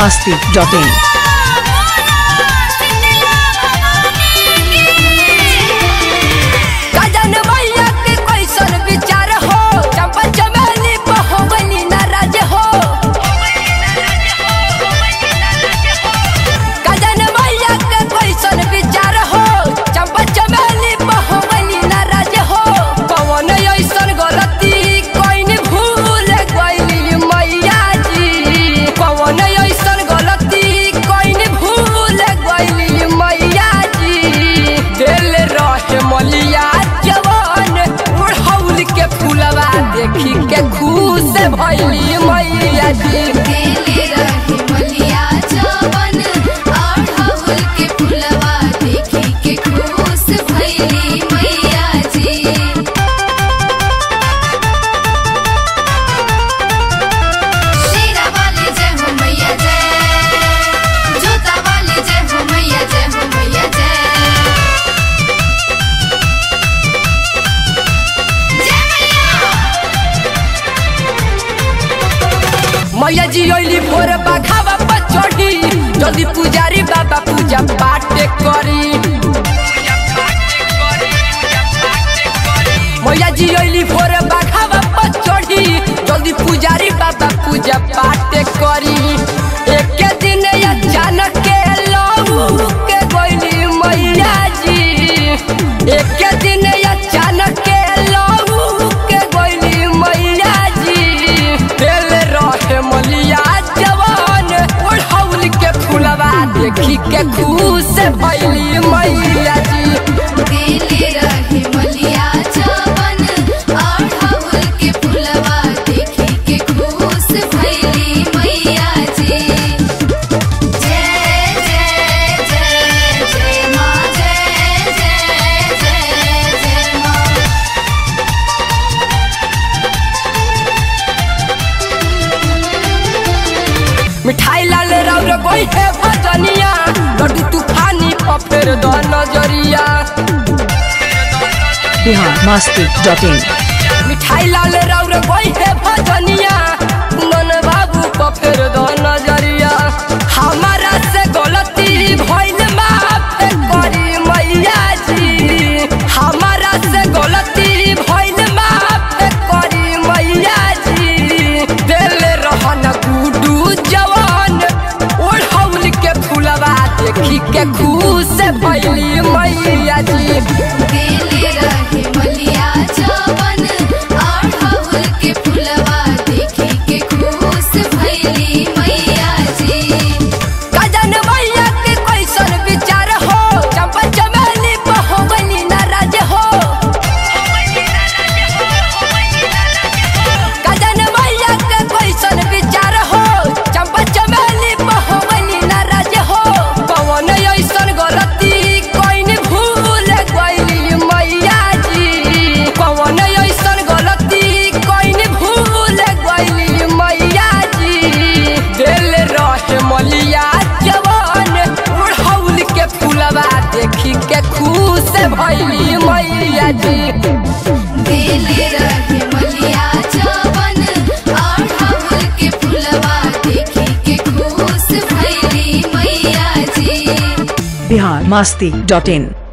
masti.in. गजन भैया के कैसन विचार हो चंपा चमेली पहोगली नाराज हो गजन भैया के कैसन विचार हो चंपा चमेली पहोगली नाराज हो कौन ऐसन गलती कोइन भूल गइली मैया जी कौन ऐसन गलती कोइन भूल गइली मैया जी दिल रहे मलिया जवान उड़हौल के फूलवा देखी के खुश भइली मैया जी देले रहे मलिया जवन अड़हुल के फुलवा देखी के खुश भइली मैया जी शेरा वाली जय हो मैया जय जोता वाली जय हो मैया जय हो मैया जय जय मैया मैया जी अइली भोर बाघावा पर चढ़ी जल्दी पुजारी बाबा पूजा पाठ करी मैया जी अइली भोर बाघावा पर चढ़ी जल्दी पुजारी बाबा पूजा पाठ करी एक दिन अचानक के लहू के गइली मैया जी एक दिन अचानक के लहू के गइली मैया जी दिल रहे मलिया जवान ओढ़ौल के फूलवा देखी के खुश भइली मैया जी देले रहे मलिया जवन अड़हुल के फुलवा देखी के खुश भइली मैया जी जय जय जय जय माँ जय जय जय जय माँ मिठाई लाल राउर गोई है भजनिया लड्डू तूफानी पफेर द नजरिया Bihar masti.in. मिठाई लाल राउर गोई है भजनिया मन बाबू पफेर द नजरिया हमारा से गलती भइल माफ करी मैया जी हमारा से गलती भइल माफ करी मैया जी दिल रहन गुडू जवान ओढ़ौल के फूलवा देखी के खुश भइली मैया जी देले रहे मलिया जवन अड़हुल के फुलवा देखी के खुश भइली मैया जी गजन भैया के कैसन विचार हो चंपा चमेली पहोगली नाराज हो गजन भैया के कैसन विचार हो चंपा चमेली पहोगली नाराज हो कौन ऐसन गलती कोइन भूल गइली मैया जी कौन ऐसन गलती कोइन भूल गइली मैया जी दिल रहे मलिया जवान उड़हौल के फूलवा देखी के खुश भइली मैया जी देले रहे मलिया जवन अड़हुल के फुलवा देखी के खुश भइली मैया जी Bihar masti.in.